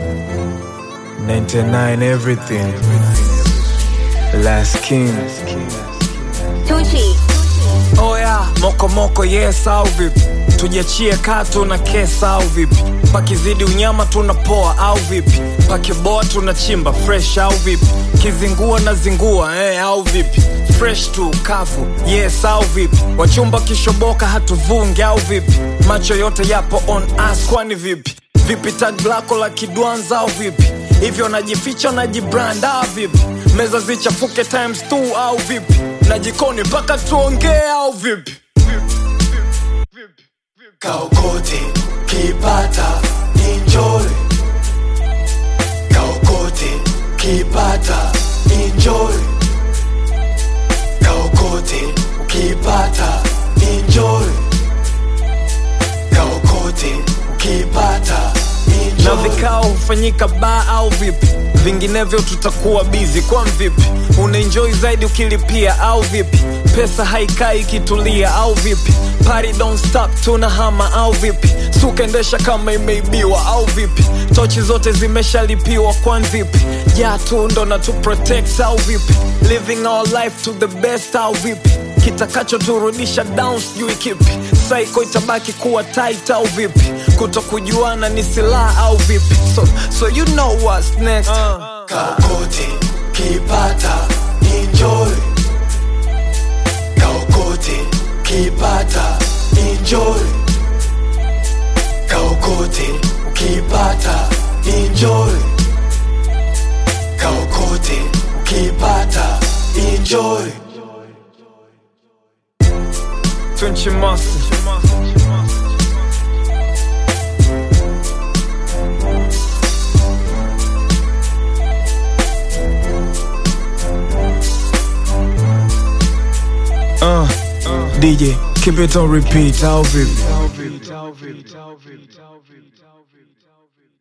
99 everything. Last king. Tucci. Oya, moko moko yes au vipi? Tujiachie katu na kesa au vipi? Pakizidi unyama tunapoa au vipi? Pakiboa tunachimba fresh au vipi? Kizingua na zingua eh, au vipi? Fresh tu kafu yes au vipi? Wachumba kishoboka hatuvungi au vipi? Macho yote yapo on us kwani vipi? Vipi tag lako la kidwanza au vipi? Hivyo najificha najibrand au vipi? Meza zichafuke times two au vipi? Na jikoni mpaka tuongee au vipi? Kaokote kipata enjoy Kaokote kipata enjoy Kaokote ukipata enjoy Kaokote ukipata na enjoy vikao hufanyika baa au vipi vinginevyo tutakuwa bizi kwa vipi unaenjoy zaidi ukilipia au vipi pesa haikai ikitulia au vipi Party don't stop tunahama au vipi sukaendesha kama imeibiwa au vipi tochi zote zimeshalipiwa kwan vipi ja tu ndo na tu protect au vipi living our life to the best au vipi kitakachoturudisha down sijui kipi saiko itabaki kuwa tight au vipi kutokujuana ni silaha au vipi so, so you know what's next uh. Kaokote kipata enjoy Kaokote kipata enjoy Kaokote ukipata enjoy Kaokote ukipata enjoy Tunchi Master. Uh, DJ, keep it on repeat. How vipi? Au vipi? Au vipi? Au vipi? Au vipi?